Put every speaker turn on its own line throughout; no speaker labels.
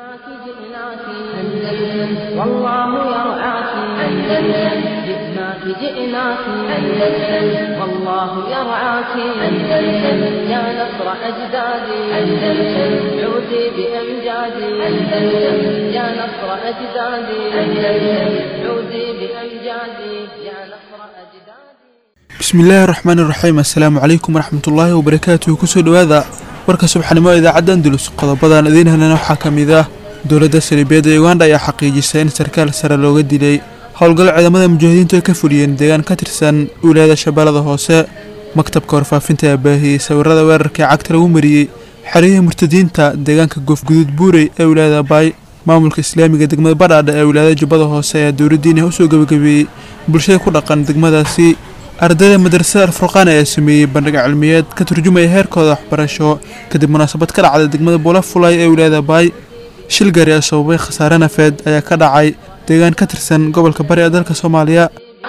جئناك جئناك أندلس والله يرعاك أندلس جئناك جئناك أندلس والله يرعاك أندلس يا نصر أجدادي أندلس عودي بأمجادي أندلس يا نصر أجدادي أندلس عودي بأمجادي يا نصر أجدادي
bismillaahi raxmaan iraxiim assalaamu calaykum waraxmatullaahi wabarakaatuhu kusoo dhowaada warka subxnimo idaacadda andalus qodobadan idiin helana waxaa ka mid ah dowladda saliibeed ee uganda ayaa xaqiijisay in sarkaal sare looga dilay howlgal ciidamada mujaahidiintu ay ka fuliyeen deegaan ka tirsan wilaayada shabeellada hoose maktabka warfaafinta ayaa baahiyey sawirada weerarkai cagta lagu mariyey xerihii murtadiinta deegaanka goofguduud buurey ee wilaayada baay maamulka islaamiga degmada badhaadha ee wilaayada jubbada hoose ayaa dowladdiina usoo gebagabeeyey bulshada ku dhaqan degmadaasi ardayda madrasada alfurqaan ayaa sameeyey bandhig cilmiyeed ka turjumaya heerkooda waxbarasho kadib munaasabad ka dhacday degmada buulafulay ee wilaayada baay shil gaari ee sababay khasaare nafeed ayaa ka dhacay deegaan ka tirsan gobolka bari ee dalka soomaaliya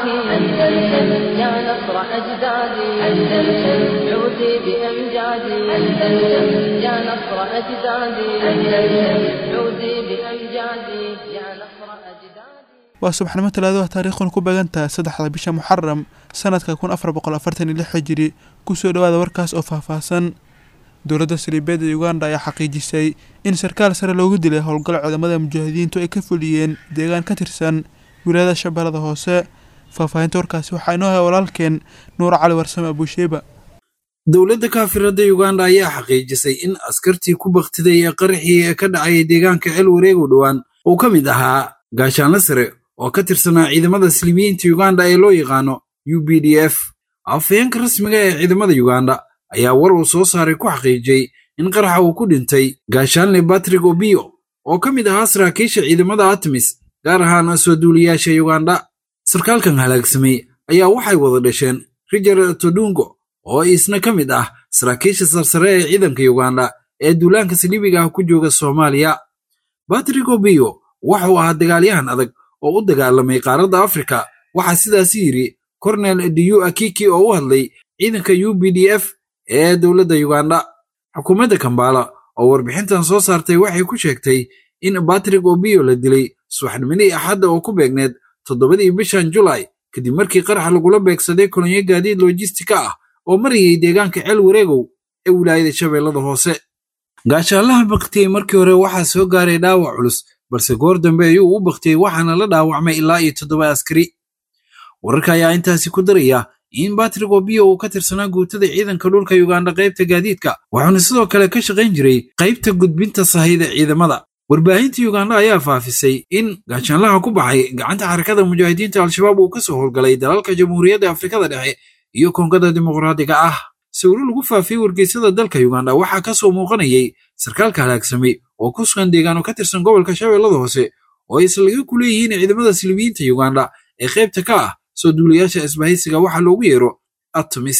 أندلس يا نصر أجدادي أندلس عودي بأمجادي أندلس يا نصر أجدادي أندلس عودي بأمجادي يا نصر أجدادي
waa subaxnimo talaadaha taariikhuna ku beegantaha saddexda bisha muxaram sanadka kun afar boqol afartan iyo lix hijiri kusoo dhowaada warkaas oo faahfaahsan dowladda saliibeed ee uganda ayaa xaqiijisay in sarkaal sare loogu dilay howlgal ciidamada mujaahidiintu ay ka fuliyeen deegaan ka tirsan wilaayada shabeellada hoose faahfaahinta warkaasi waxaa inoo haya walaalkeen nuur cali warsame abuusheeba
dowladda kaafirada uganda ayaa xaqiijisay in askartii ku bakhtiday ee qaraxii ee ka dhacay deegaanka ceel wareegu dhowaan uu ka mid ahaa gaashaanla sare oo ka tirsanaa ciidamada silibiyiinta uganda ee loo yaqaano u b d f afhayeenka rasmiga ee ciidamada uganda ayaa war uu soo saaray ku xaqiijiyey in qaraxa uu ku dhintay gaashaanle batrik obio oo ka mid ahaa saraakiisha ciidamada atmis gaar ahaan soo duuliyaasha uganda sarkaalkan halaagsamay ayaa waxay wada dhasheen rijar todungo oo isna ka mid ah saraakiisha sarsare ee ciidanka uganda ee duulaanka saliibiga ah ku jooga soomaaliya batrik obio waxuu ahaa dagaalyahan adag oo u dagaalamay qaaradda afrika waxaa sidaasi yidhi kornel diyu akiki oo u hadlay ciidanka u b d f ee dowladda uganda xukuumadda kambala oo warbixintan soo saartay waxay ku sheegtay in batrik obio la dilay subaxnimadii axadda oo ku beegneed toddobadii bishan julay kadib markii qarax lagula beegsaday kolonyo gaadiid lojistika ah oo marayay deegaanka ceel wareegow ee wilaayada shabeellada hoose gaashaalaha baktiyey markii hore waxaa soo gaaray dhaawac culus balse goor dambe ayuu u baktiyey waxaana la dhaawacmay ilaa iyo toddoba askari wararka ayaa intaasi ku daraya in batrik obio uu ka tirsanaa guutada ciidanka dhulka uganda qaybta gaadiidka wuxuuna sidoo kale ka shaqayn jiray qaybta gudbinta sahayda ciidamada warbaahinta uganda ayaa faafisay in gaashaanlaha ku baxay gacanta xarakada mujaahidiinta al-shabaab uu ka soo howlgalay dalalka jamhuuriyadda afrikada dhexe iyo koongada dimuqraadiga ah sawiro lagu faafiyey wargeysyada dalka uganda waxaa ka soo muuqanayay sarkaalka halaagsamay oo ku sugan deegaano ka tirsan gobolka shabeellada hoose oo ay islaga ku leeyihiin ciidamada silibiyiinta uganda ee qaybta ka ah soo duulayaasha isbahaysiga waxaa loogu yeero atmis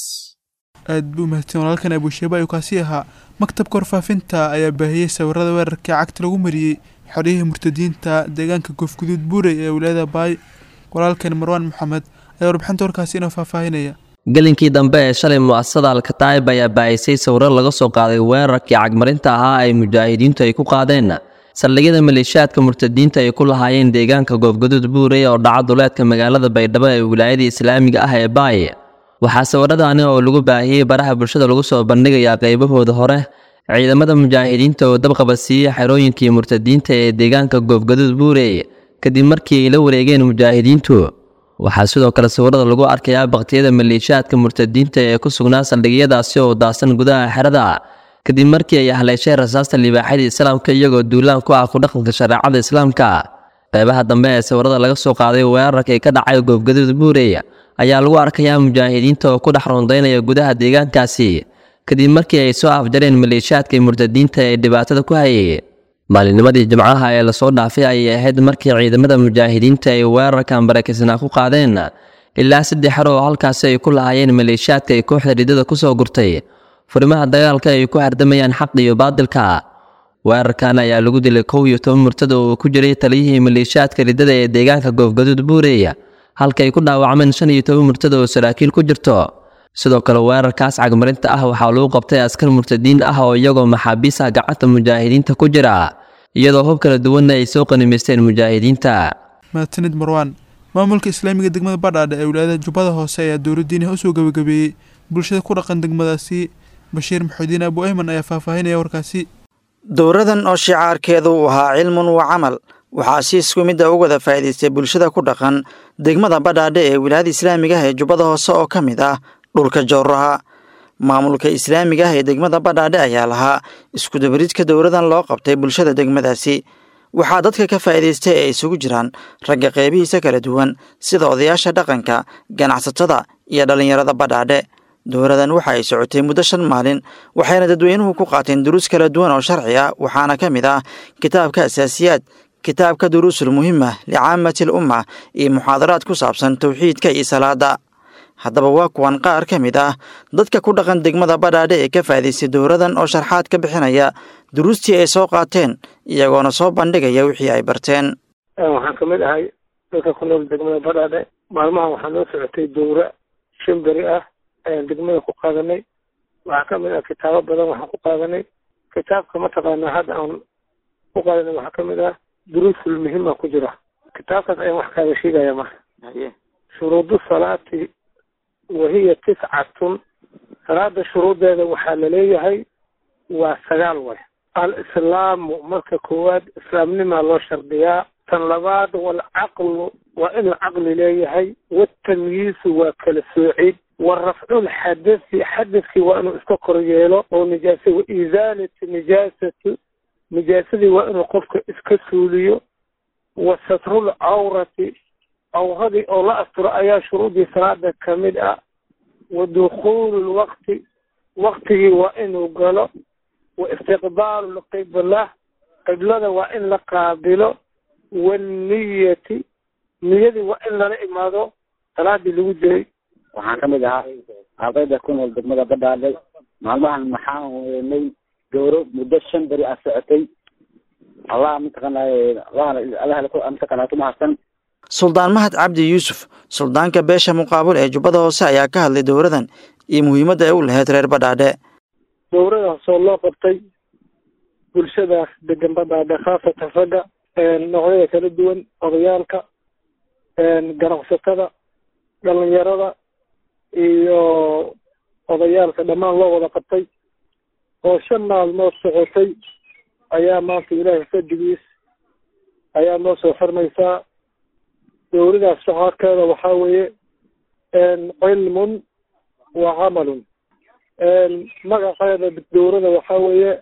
aad buu mahadsan walaalkan abuusheeba ayuu kaasi ahaa maktabka warfaafinta ayaa baahiyey sawirada weerarkai cagta lagu mariyey xoriyihii murtadiinta deegaanka goofguduud buurey ee wilaayada baay walaalkan marwaan maxamed ayaa warbixinta warkaasi inoo faahfaahinaya
gelinkii dambe ee shalay mu'asasada alkataa'ib ayaa baahisay sawiro laga soo qaaday weerarkii cagmarinta ahaa ay mujaahidiintu ay ku qaadeen saldhigyada maleeshiyaadka murtadiinta ay ku lahaayeen deegaanka goofgaduud buurey oo dhaca duleedka magaalada baydhabo ee wilaayada islaamiga ah ee baay waxaa sawiradaani oo lagu baahiyey baraha bulshada lagu soo bandhigayaa qaybahooda hore ciidamada mujaahidiinta oo dabqaba siiyey xerooyinkii murtadiinta ee deegaanka goofgaduud buurey kadib markii ay la wareegeen mujaahidiintu waxaa sidoo kale sawirada lagu arkayaa baktiyada maleeshiyaadka murtadiinta ee ku sugnaa saldhigyadaasi oo daasan gudaha xerada kadib markii ay haleesheen rasaasta libaaxyada islaamka iyagoo duulaan ku ah kudhaqanka shareecada islaamka qeybaha dambe ee sawirada laga soo qaaday weerarkii ka dhacay goofgaduud buurey ayaa lagu arkayaa mujaahidiinta oo ku dhex rondaynaya gudaha deegaankaasi kadib markii ay soo afjareen maleeshiyaadka murtadiinta ee dhibaatada ku hayay maalinnimadii jimcaha ee lasoo dhaafay ayay ahayd markii ciidamada mujaahidiinta ay weerarkan barakisnaa ku qaadeen ilaa saddex xero oo halkaasi ay ku lahaayeen maleeshiyaadka ay kooxda ridada ku soo gurtay furimaha dagaalka ay ku hardamayaan xaq iyo baadilka weerarkan ayaa lagu dilay kow iyo toban murtada oo ku jiray taliyihii maleeshiyaadka ridada ee deegaanka goofgaduud buurey halka ay ku dhaawacmeen shan iyo toban murtada oo saraakiil ku jirto sidoo kale weerarkaas cagmarinta ah waxaa lagu qabtay askar murtadiin ah oo iyagoo maxaabiis ah gacanta mujaahidiinta ku jira iyadoo hub kala duwanna ay soo qanimaysteen mujaahidiinta
mahadsanid marwaan maamulka islaamiga degmada badhaadhe ee wilaayada jubbada hoose ayaa dowladdiiniha usoo gabagabeeyey bulshada ku dhaqan degmadaasi bashiir maxuudiin abu ayman ayaa faahfaahinaya warkaasi
dowradan oo shicaarkeedu uu ahaa cilmun wa camal waxaa si isku midda u wada faa'iidaystay bulshada ku dhaqan degmada badhaadhe ee wilaayada islaamiga ah ee jubbada hoose oo ka mid ah dhulka jowraha maamulka islaamiga ah ee degmada badhaadhe ayaa lahaa iskudabaridka dowradan loo qabtay bulshada degmadaasi waxaa dadka ka faa'iidaystay ee isugu jiraan ragga qeybihiisa kala duwan sida odayaasha dhaqanka ganacsatada iyo dhallinyarada badhaadhe dowradan waxa ay socotay muddo shan maalin waxayna dadweynuhu ku qaateen duruus kala duwan oo sharci ah waxaana ka mid ah kitaabka asaasiyaad kitaabka duruusul muhima licaamati al umma iyo muxaadaraad ku saabsan towxiidka iyo salaada haddaba waa kuwan qaar ka mid ah dadka ku dhaqan degmada badhaadhe ee ka faa'idaystay dowradan oo sharxaad ka bixinaya duruustii ay soo qaateen iyagoona soo bandhigaya wixii ay barteen
waxaan ka mid ahay dadka ku nool degmada badhaadhe maalmahan waxaa noo socotay dowra shan beri ah ayaan degmada ku qaadanay waxaa ka mid ah kitaabo badan waxaan ku qaadanay kitaabka mataqaanaa hadda aan ku qaadanay waxaa ka mid ah duruusul muhima ku jira kitaabkaas ayaan wax kaaga sheegaya marka shuruudu salaati wahiya tiscatun salaada shuruudeeda waxaa laleeyahay waa sagaal way al-islaamu marka koowaad islaamnimaa loo shardiyaa tan labaad waalcaqlu waa inuu caqli leeyahay waatamyiisu waa kala soocid wa rafcul xadasi xadaskii waa inuu iska kor yeelo oo nijaasa wa isaalati nijaasati nijaasadii waa inuu qofka iska suuliyo wa satrul cawrati cawradii oo la asturo ayaa shuruudii salaada ka mid ah wa dukhuulu lwaqti waqtigii waa inuu galo wa istiqbaalu lqibla qiblada waa in la qaabilo wanniyati niyadii waa in lala imaado salaadii lagu jiray
waxaan ka mid ahaa ardayda ku nool degmada badhaadhe maalmahan maxaan weynay gowro muddo shan beri ah socotay allah mataqaanay allah mataqaanaa ku mahadsan
suldaan mahad cabdi yuusuf suldaanka beesha muqaabul ee jubbada hoose ayaa ka hadlay dowradan iyo muhiimadda ay u lahayd reer badhaadhe
dowradaasoo loo qabtay bulshadaas degan badhaadhe khaasatan ragga noocyada kala duwan odayaalka ganacsatada dhalinyarada iyo odayaalka dhammaan loo wada qabtay oo shan maalmood socotay ayaa maanta ilaahay fadigiis ayaa noo soo xirmaysaa dowladaas shacaarkeeda waxaa weeye cilmun wa camalun magaceeda dowlada waxaa weeye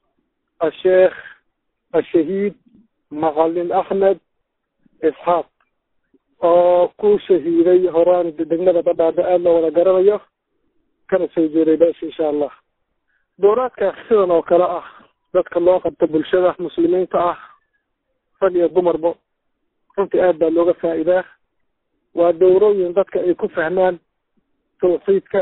asheekh ashahiid macalin axmed isxaaq oo ku shahiiday horaan degmada badhaadhe aada loo wada garanayo kana soo jeeday beesha insha allah dowlaadkaas sidan oo kale ah dadka loo qabta bulshada muslimiinta ah rag iyo dumarba runtii aad baa looga faa'iidaa waa dowrooyin dadka ay ku fahmaan tawxiidka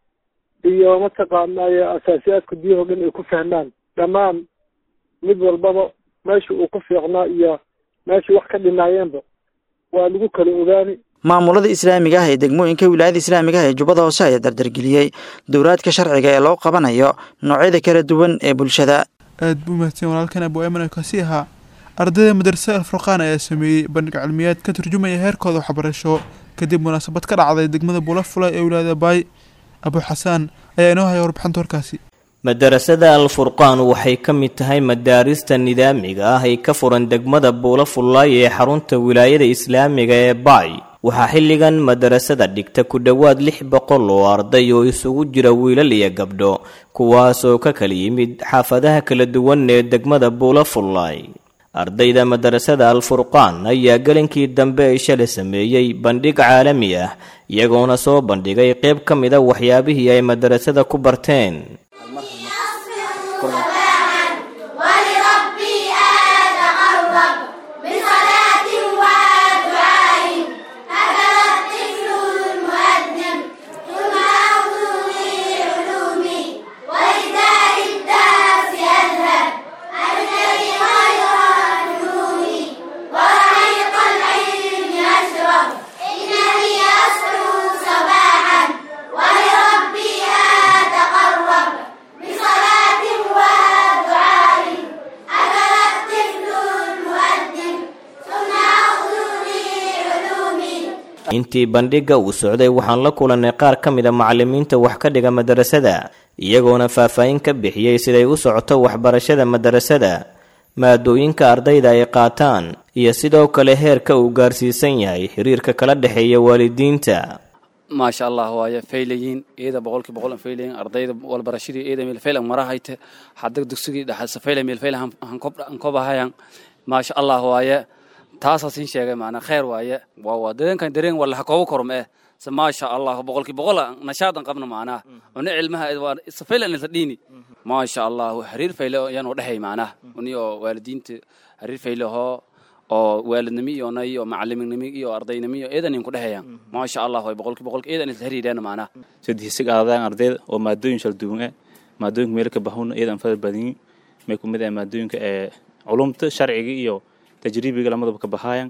iyo mataqaanaaye asaasiyaadka diinoo dhan ay ku fahmaan dhammaan mid walbaba meesha uu ku fiicnaa iyo meeshai wax ka dhinaayeenba waa lagu kala ogaani
maamulada islaamiga ah ee degmooyinka wilaayada islaamiga ah ee jubbada hoose ayaa dardargeliyey dowlaadka sharciga ee loo qabanayo noocyada kala duwan ee bulshada
aad buu mahadsan walaalkan abu ayman kasi ahaa ardayda madrasada alfurqaan ayaa sameeyey bandhig cilmiyaad ka turjumaya heerkooda waxbarasho kadib munaasabad ka dhacday degmada bulafulay ee wilaayada baay abu xasaan ayaa inoo haya warbixinta warkaasi
madarasada al-furqaan waxay ka mid tahay madaarista nidaamiga ah ay ka furan degmada buulafullaay ee xarunta wilaayada islaamiga ee baay waxaa xilligan madarasada dhigta ku dhowaad lix boqol oo arday oo isugu jira wiilal iyo gabdho kuwaasoo ka kala yimid xaafadaha kala duwan ee degmada buulafullaay ardayda madarasada al-furqaan ayaa gelinkii dambe ay shalay sameeyey bandhig caalami ah iyagoona soo bandhigay qayb ka mid a waxyaabihii ay madarasada ku barteen
صباحا ولربي أتقرب
intii bandhigga uu socday waxaan la kulannay qaar ka mida macallimiinta wax ka dhiga madarasada iyagoona faahfaahin ka bixiyey siday u socoto waxbarashada madarasada maadooyinka ardayda ay qaataan iyo sidoo kale heerka uu gaarsiisan yahay xiriirka kala dhexeeya waalidiinta
maasha allah waaye faylayiin iyada boqolkii boqol faylayiin ardayda walbarashadii iyada meel fayl marahayte hadda dugsigii dhaxalsa fayla meel fayl hankobahayan maasha allah waaye taasaa siin sheegay maanaa kheer waaye waa waa dareenkan dareen wala ha kooba korma eh se maasha allah boqolkii boqol nashaadan qabna maanaa una cilmaha waa safayla nilta dhiini maasha allah xiriir fayle yaanu dhexay maanaa uniyo waalidiinta xiriir fayle hoo oo waalidnimo iyo nay iyo macaliminimo iyo ardaynimo iyo eedan in ku dhexeeyaan maasha allah way boqolkii boqolki eedan isla xiriireen maanaa
sadihisiga aadaan ardayda oo maadooyin kala duwan ah maadooyinka meel ka bahawna eedan fadal badin may ku mid ah maadooyinka ee culumta sharciga iyo tajriibiga lamadaba ka bahaayan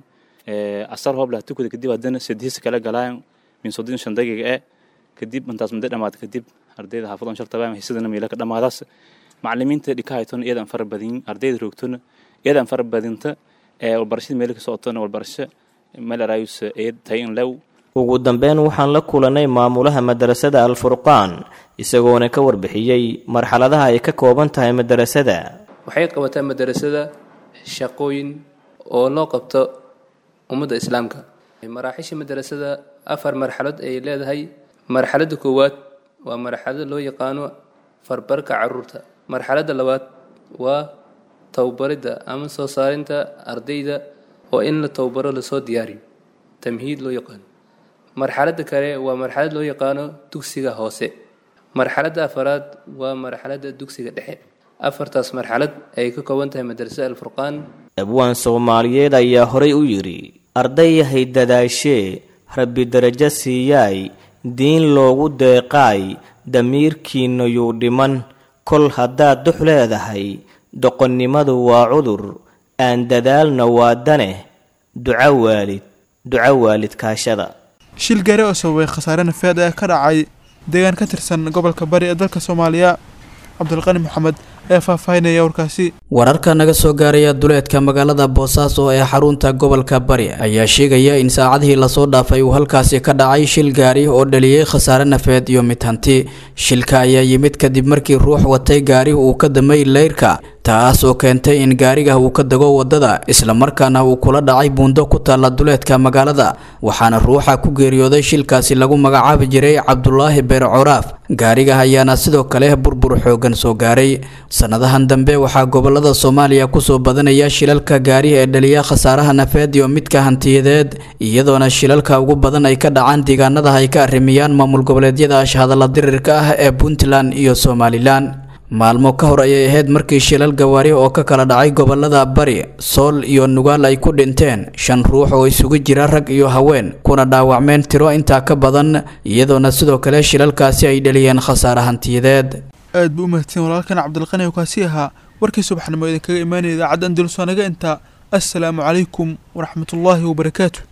asar hoob lah tukada kadib haddana sadihisi kala galaayan min soddon shan daqiiqa ee kadib intaas muddo dhamaad kadib ardayda xaafadan shartabaan hisadana meela ka dhamaadaas macalimiinta dhikahaytona eedan fara badin ardayda roogtona eedan fara badinta walbarashada meel ka socotona walbarasho meel arayus eed tayin lew
ugu dambeyn waxaan la kulannay maamulaha madarasada alfurqaan isagoona ka warbixiyey marxaladaha ay ka kooban tahay madarasada
waxay qabataa madarasada shaqooyin oo loo qabto ummadda islaamka maraaxiisha madarasada afar marxalad ay leedahay marxaladda koowaad waa marxalada loo yaqaano farbarka caruurta marxaladda labaad waa tababaridda ama soo saarinta ardayda oo in la tababaro lasoo diyaariyo tamhiid loo yaqaano marxaladda kale waa marxalad loo yaqaano dugsiga hoose marxaladda afaraad waa marxaladda dugsiga dhexe afartaas marxalad ay ka kooban tahay madrasada alfurqaan
abwaan soomaaliyeed ayaa horay u yidhi ardayahay dadaashee rabbi darajo siiyaay diin loogu deeqaay damiirkiinna yuu dhiman kol haddaad dux leedahay doqonnimadu waa cudur aan dadaalna waa daneh duco waalid duco waalid kaashada
shil gaari oo sababay khasaare nafeed ayaa ka dhacay deegaan ka tirsan gobolka bari ee dalka soomaaliya cabdulqani maxamed ayaa faahfaahinaya warkaasi
wararka naga soo gaaraya duleedka magaalada boosaaso ee xarunta gobolka bari ayaa sheegaya in saacadihii lasoo dhaafay uu halkaasi ka dhacay shil gaari oo dhaliyey khasaare nafeed iyo mid hanti shilka ayaa yimid kadib markii ruux watay gaari uu ka damay leyrka taas oo keentay in gaariga uu ka dago wadada islamarkaana uu kula dhacay buundo ku taalla duleedka magaalada waxaana ruuxa ku geeriyooday shilkaasi lagu magacaabi jiray cabdulaahi beer coraaf gaariga ayaana sidoo kale burbur xoogan soo gaaray sanadahan dambe waxaa gobolada soomaaliya kusoo badanaya shilalka gaari ee dhaliya khasaaraha nafeed iyo midka hantiyadeed iyadoona shilalka ugu badan ay ka dhacaan deegaanada ay ka arrimiyaan maamul goboleedyada ashhadalla dirirka ah ee puntland iyo somalilan maalmo ka hor ayay ahayd markii shilal gawaari oo ka kala dhacay gobolada bari sool iyo nugaal ay ku dhinteen shan ruux oo isugu jira rag iyo haween kuna dhaawacmeen tiro intaa ka badan iyadoona sidoo kale shilalkaasi ay dhaliyeen khasaare hantiyadeed
aad buu u mahadsan walaalkan cabdilqani oo kaasi ahaa warkii subaxnimo idinkaga imaanaya idaacadda andalus waa naga intaa assalaamu calaykum waraxmatullaahi wabarakaatu